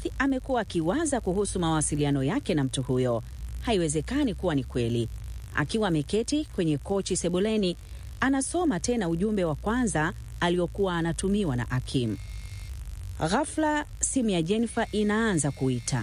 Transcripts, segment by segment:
Faith amekuwa akiwaza kuhusu mawasiliano yake na mtu huyo. Haiwezekani kuwa ni kweli. Akiwa ameketi kwenye kochi sebuleni, anasoma tena ujumbe wa kwanza aliokuwa anatumiwa na Akim. Ghafla simu ya Jennifer inaanza kuita.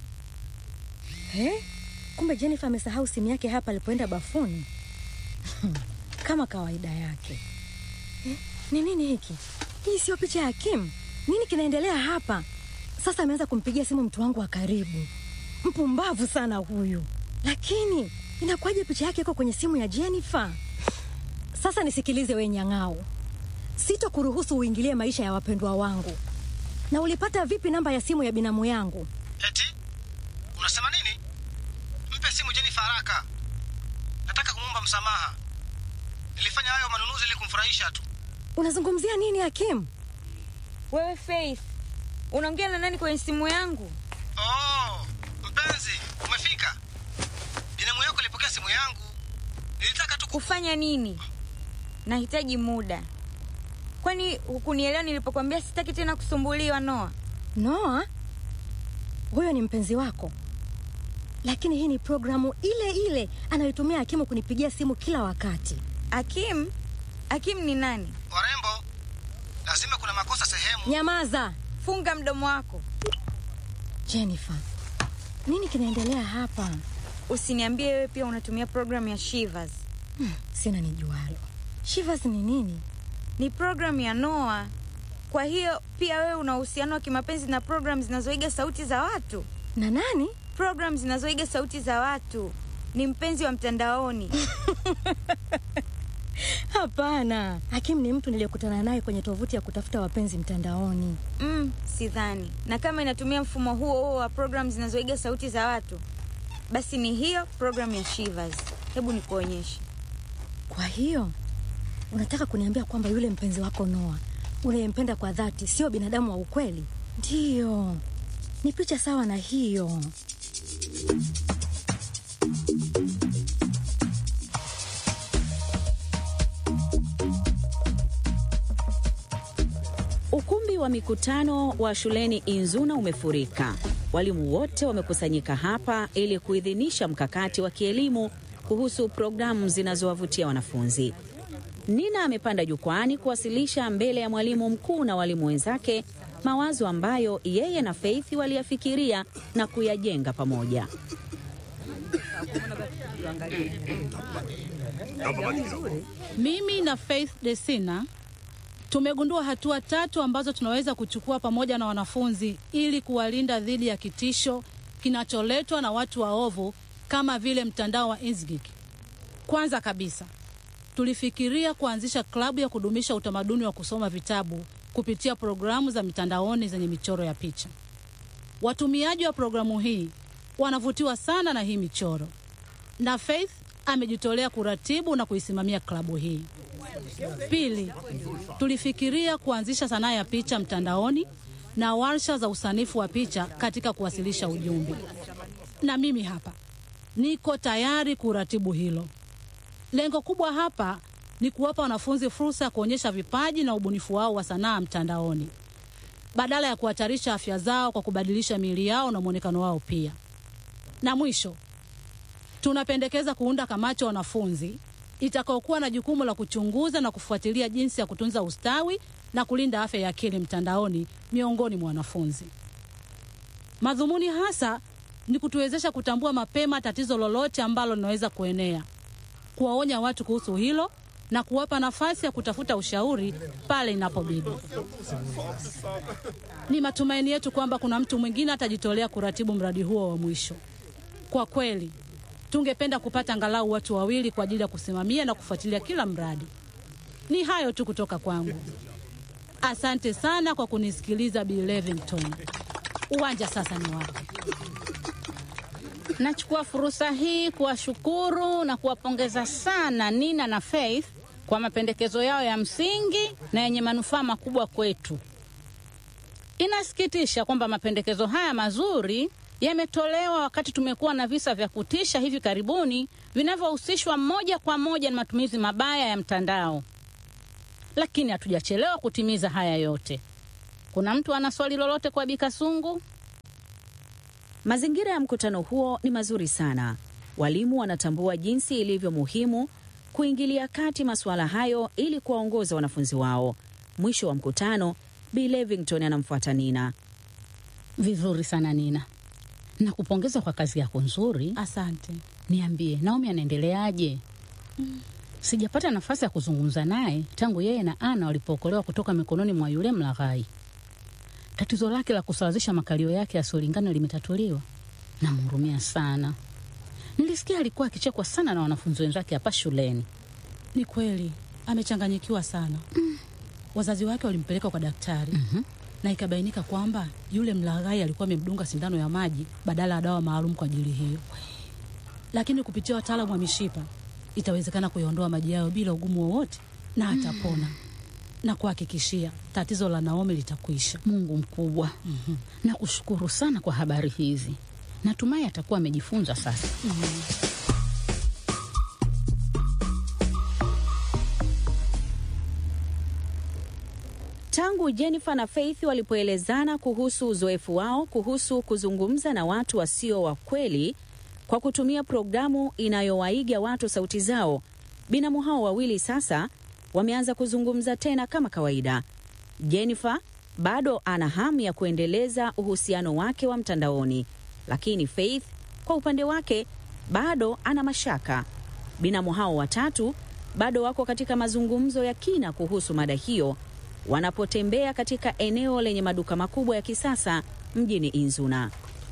Eh? Kumbe Jennifer amesahau simu yake hapa alipoenda bafuni. Kama kawaida yake. Eh? Ni nini hiki? Hii sio picha ya Kim. Nini kinaendelea hapa? Sasa ameanza kumpigia simu mtu wangu wa karibu. Mpumbavu sana huyu. Lakini inakuwaje picha yake iko kwenye simu ya Jennifer? Sasa nisikilize we nyang'au. Sitokuruhusu uingilie maisha ya wapendwa wangu. Na ulipata vipi namba ya simu ya binamu yangu? Eti unasema nini? Mpe simu Jennifer haraka, nataka kumwomba msamaha. Nilifanya hayo manunuzi ili kumfurahisha tu. Unazungumzia nini Hakim? Wewe Faith, unaongea na nani kwenye simu yangu? Oh, mpenzi, umefika. Binamu yako ilipokea simu yangu, nilitaka tu ku... Kufanya nini? Nahitaji muda. Kwani hukunielewa nilipokuambia sitaki tena kusumbuliwa Noa? Noa, huyo ni mpenzi wako, lakini hii ni programu ile ile anayotumia Hakimu kunipigia simu kila wakati. Akim? Akim ni nani? Warembo, lazima kuna makosa sehemu. Nyamaza Funga mdomo wako. Jennifer, nini kinaendelea hapa? Usiniambie wewe pia unatumia programu ya Shivers. Hmm, sina nijualo. Shivers ni nini? Ni programu ya Noa. Kwa hiyo pia wewe una uhusiano wa kimapenzi na programu zinazoiga sauti za watu? Na nani? Programu zinazoiga sauti za watu. Ni mpenzi wa mtandaoni. Hapana, Hakim ni mtu niliyekutana naye kwenye tovuti ya kutafuta wapenzi mtandaoni. Mm, sidhani. Na kama inatumia mfumo huo huo wa programu zinazoiga sauti za watu, basi ni hiyo programu ya Shivers. Hebu nikuonyeshe. Kwa hiyo unataka kuniambia kwamba yule mpenzi wako Noa unayempenda kwa dhati sio binadamu wa ukweli? Ndiyo, ni picha sawa na hiyo. Ukumbi wa mikutano wa shuleni Inzuna umefurika. Walimu wote wamekusanyika hapa ili kuidhinisha mkakati wa kielimu kuhusu programu zinazowavutia wanafunzi. Nina amepanda jukwani kuwasilisha mbele ya mwalimu mkuu na walimu wenzake mawazo ambayo yeye na Faith waliyafikiria na kuyajenga pamoja. Mimi na Faith Desina tumegundua hatua tatu ambazo tunaweza kuchukua pamoja na wanafunzi ili kuwalinda dhidi ya kitisho kinacholetwa na watu waovu kama vile mtandao wa Inzgik. Kwanza kabisa, tulifikiria kuanzisha klabu ya kudumisha utamaduni wa kusoma vitabu kupitia programu za mitandaoni zenye michoro ya picha. Watumiaji wa programu hii wanavutiwa sana na hii michoro, na Faith amejitolea kuratibu na kuisimamia klabu hii. Pili, tulifikiria kuanzisha sanaa ya picha mtandaoni na warsha za usanifu wa picha katika kuwasilisha ujumbe, na mimi hapa niko tayari kuratibu hilo. Lengo kubwa hapa ni kuwapa wanafunzi fursa ya kuonyesha vipaji na ubunifu wao wa sanaa mtandaoni badala ya kuhatarisha afya zao kwa kubadilisha miili yao na mwonekano wao pia. Na mwisho, tunapendekeza kuunda kamati ya wanafunzi itakaokuwa na jukumu la kuchunguza na kufuatilia jinsi ya kutunza ustawi na kulinda afya ya akili mtandaoni miongoni mwa wanafunzi. Madhumuni hasa ni kutuwezesha kutambua mapema tatizo lolote ambalo linaweza kuenea, kuwaonya watu kuhusu hilo na kuwapa nafasi ya kutafuta ushauri pale inapobidi. Ni matumaini yetu kwamba kuna mtu mwingine atajitolea kuratibu mradi huo wa mwisho. Kwa kweli, tungependa kupata angalau watu wawili kwa ajili ya kusimamia na kufuatilia kila mradi. Ni hayo tu kutoka kwangu. Asante sana kwa kunisikiliza Bi Levington. Uwanja sasa ni wako. Nachukua fursa hii kuwashukuru na kuwapongeza sana Nina na Faith kwa mapendekezo yao ya msingi na yenye manufaa makubwa kwetu. Inasikitisha kwamba mapendekezo haya mazuri yametolewa wakati tumekuwa na visa vya kutisha hivi karibuni vinavyohusishwa moja kwa moja na matumizi mabaya ya mtandao, lakini hatujachelewa kutimiza haya yote. Kuna mtu ana swali lolote kwa Bikasungu? Mazingira ya mkutano huo ni mazuri sana. Walimu wanatambua jinsi ilivyo muhimu kuingilia kati masuala hayo ili kuwaongoza wanafunzi wao. Mwisho wa mkutano, Bi Levington anamfuata Nina. Vizuri sana Nina, nakupongeza kwa kazi yako nzuri. Asante. Niambie, Naomi anaendeleaje? Sijapata nafasi ya kuzungumza naye tangu yeye na Ana walipookolewa kutoka mikononi mwa yule mlaghai. Tatizo lake la kusawazisha makalio yake yasiyolingana limetatuliwa. Namhurumia sana. Nilisikia alikuwa akichekwa sana na wanafunzi wenzake hapa shuleni. Ni kweli amechanganyikiwa sana. Wazazi wake walimpeleka kwa daktari na ikabainika kwamba yule mlaghai alikuwa amemdunga sindano ya maji badala ya dawa maalum kwa ajili hiyo, lakini kupitia wataalamu wa mishipa itawezekana kuyaondoa maji yayo bila ugumu wowote na atapona na kuhakikishia tatizo la Naomi litakwisha. Mungu mkubwa. Nakushukuru sana kwa habari hizi. Natumai atakuwa amejifunza sasa. Tangu Jennifer na Faith walipoelezana kuhusu uzoefu wao kuhusu kuzungumza na watu wasio wa kweli kwa kutumia programu inayowaiga watu sauti zao, binamu hao wawili sasa wameanza kuzungumza tena kama kawaida. Jennifer bado ana hamu ya kuendeleza uhusiano wake wa mtandaoni, lakini Faith kwa upande wake bado ana mashaka. Binamu hao watatu bado wako katika mazungumzo ya kina kuhusu mada hiyo wanapotembea katika eneo lenye maduka makubwa ya kisasa mjini Inzuna.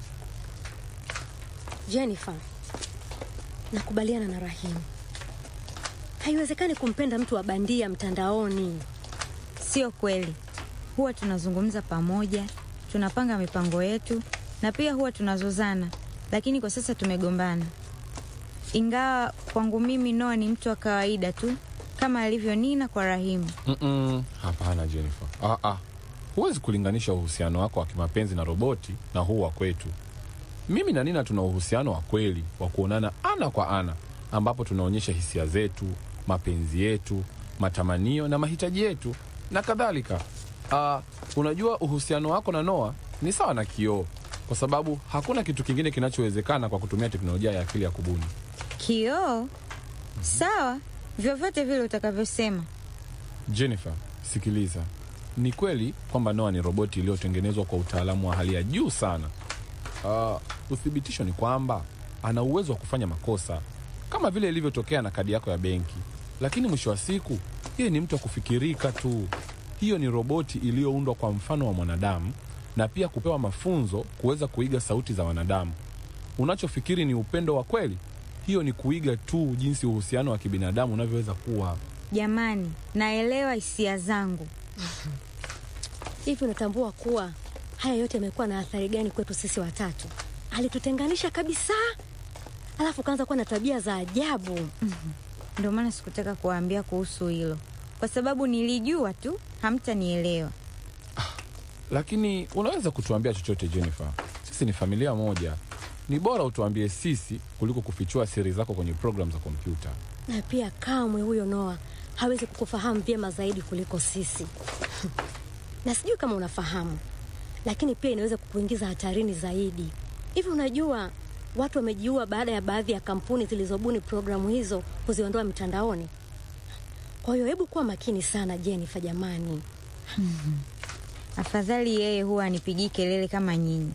Jennifer, nakubaliana na Rahimu. Haiwezekani kumpenda mtu wa bandia mtandaoni. Sio kweli. Huwa tunazungumza pamoja, tunapanga mipango yetu na pia huwa tunazozana, lakini kwa sasa tumegombana. Ingawa kwangu mimi Noah ni mtu wa kawaida tu kama alivyo Nina kwa Rahimu. Mm-mm, hapana Jennifer. Ah, ah. Huwezi kulinganisha uhusiano wako wa kimapenzi na roboti na huu wa kwetu. Mimi na Nina tuna uhusiano wa kweli wa kuonana ana kwa ana, ambapo tunaonyesha hisia zetu, mapenzi yetu, matamanio na mahitaji yetu na kadhalika. Ah, unajua uhusiano wako na Noah ni sawa na kioo, kwa sababu hakuna kitu kingine kinachowezekana kwa kutumia teknolojia ya akili ya kubuni. Kioo? Sawa, vyovyote vile utakavyosema. Jennifer, sikiliza. Ni kweli kwamba Noah ni roboti iliyotengenezwa kwa utaalamu wa hali ya juu sana. Uh, uthibitisho ni kwamba ana uwezo wa kufanya makosa kama vile ilivyotokea na kadi yako ya benki, lakini mwisho wa siku yeye ni mtu wa kufikirika tu. Hiyo ni roboti iliyoundwa kwa mfano wa mwanadamu na pia kupewa mafunzo kuweza kuiga sauti za wanadamu. Unachofikiri ni upendo wa kweli, hiyo ni kuiga tu jinsi uhusiano wa kibinadamu unavyoweza kuwa. Jamani, naelewa hisia zangu. Hivi unatambua kuwa haya yote yamekuwa na athari gani kwetu sisi watatu? Alitutenganisha kabisa, alafu kaanza kuwa na tabia za ajabu. Ndio maana sikutaka kuwaambia kuhusu hilo, kwa sababu nilijua tu hamtanielewa. Lakini unaweza kutuambia chochote Jennifer, sisi ni familia moja. Ni bora utuambie sisi kuliko kufichua siri zako kwenye programu za kompyuta. Na pia kamwe huyo Noah hawezi kukufahamu vyema zaidi kuliko sisi. na sijui kama unafahamu, lakini pia inaweza kukuingiza hatarini zaidi. Hivi unajua watu wamejiua baada ya baadhi ya kampuni zilizobuni programu hizo kuziondoa mitandaoni. Kwa hiyo hebu kuwa makini sana Jennifer, jamani. Afadhali yeye huwa anipigii kelele kama nyinyi.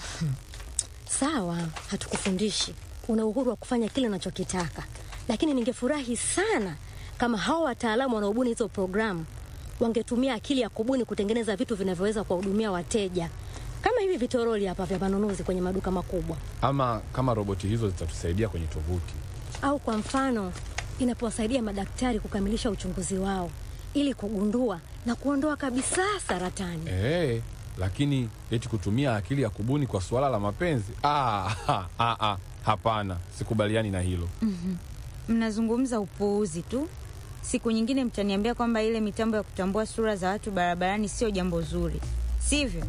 Sawa, hatukufundishi, una uhuru wa kufanya kile unachokitaka, lakini ningefurahi sana kama hao wataalamu wanaobuni hizo programu wangetumia akili ya kubuni kutengeneza vitu vinavyoweza kuwahudumia wateja kama hivi vitoroli hapa vya manunuzi kwenye maduka makubwa, Ama kama roboti hizo zitatusaidia kwenye tovuti. au kwa mfano inapowasaidia madaktari kukamilisha uchunguzi wao ili kugundua na kuondoa kabisa saratani. Ee, lakini eti kutumia akili ya kubuni kwa suala la mapenzi? Ah, ha, ah, ah, hapana, sikubaliani na hilo. Mnazungumza upuuzi tu. Siku nyingine mtaniambia kwamba ile mitambo ya kutambua sura za watu barabarani sio jambo zuri, sivyo?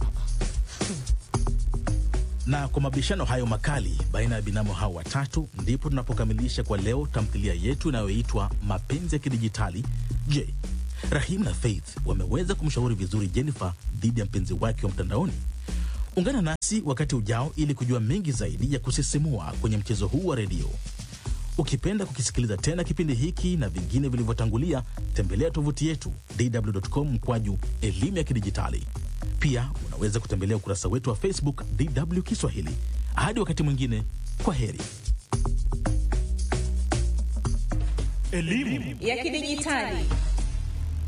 Na kwa mabishano hayo makali baina ya binamu hao watatu, ndipo tunapokamilisha kwa leo tamthilia yetu inayoitwa Mapenzi ya Kidijitali. Je, Rahim na Faith wameweza kumshauri vizuri Jennifer dhidi ya mpenzi wake wa mtandaoni? Ungana nasi wakati ujao ili kujua mengi zaidi ya kusisimua kwenye mchezo huu wa redio. Ukipenda kukisikiliza tena kipindi hiki na vingine vilivyotangulia, tembelea tovuti yetu dw.com mkwaju elimu ya kidijitali. Pia unaweza kutembelea ukurasa wetu wa Facebook DW Kiswahili. Hadi wakati mwingine, kwa heri. ya kidijitali